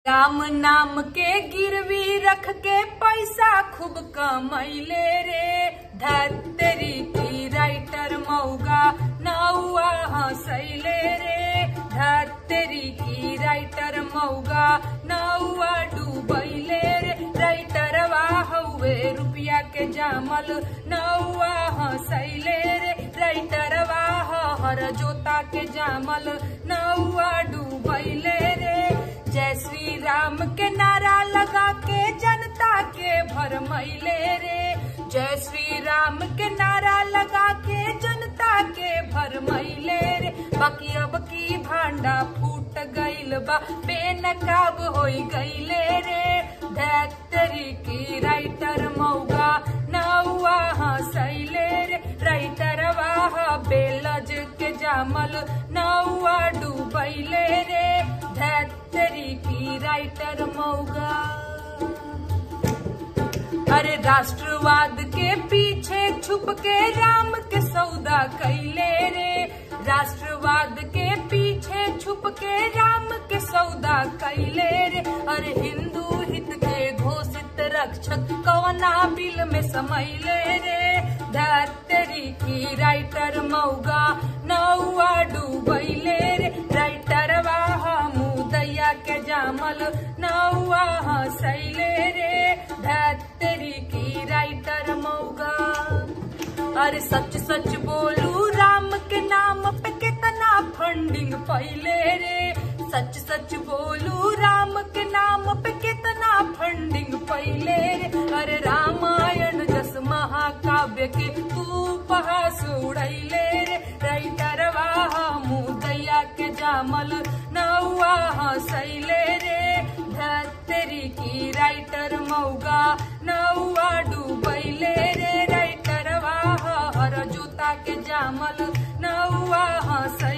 राम नाम के गिरवी रख के पैसा खूब कमैले रे धतरी की राइटर मौगा नौआ हंसैले रे धतरी की राइटर मौगा नौआ डूबैले रे राइटर हौवे रुपया के जामल नौआ हंसैले रे राइटर हर जोता के जामल नौआ डूबैले रे जय श्री राम के नारा लगा के जनता के भरमैले रे जय श्री राम के नारा लगा के जनता के भरमैले रे बाकी अब की भांडा फूट गईल बा बेनकाब होई गईले रे धैतरी की राइटर मौगा नौआ हंसैले रे राइटर वाह बेलज के जामल नौआ डूबैले रे धैतरी की राइटर मौगा अरे राष्ट्रवाद के पीछे छुप के राम के सौदा कैले रे राष्ट्रवाद के पीछे छुप के राम के सौदा कैले रे अरे हिंदू हित के घोषित रक्षक कवना बिल में समैले रे धरतरी की राइटर मौगा नौआ डूबैले रे राइटर वाह मुदैया के जामल नौआ हंसैले रे धरतरी की राइटर मौगा अरे सच सच बोलू राम के नाम पे कितना फंडिंग पहले रे सच सच बोलू राम के नाम पे कितना फंडिंग पहले रे अरे रामायण जस महाकाव्य के उपहास उड़ैले रे राइटर वाह मुदैया के जामल नौआ हंसैले रे धरतरी की राइटर मौगा नौआ डूबैले रे राइटर वाह हर जूता के जामल नौआ हंसै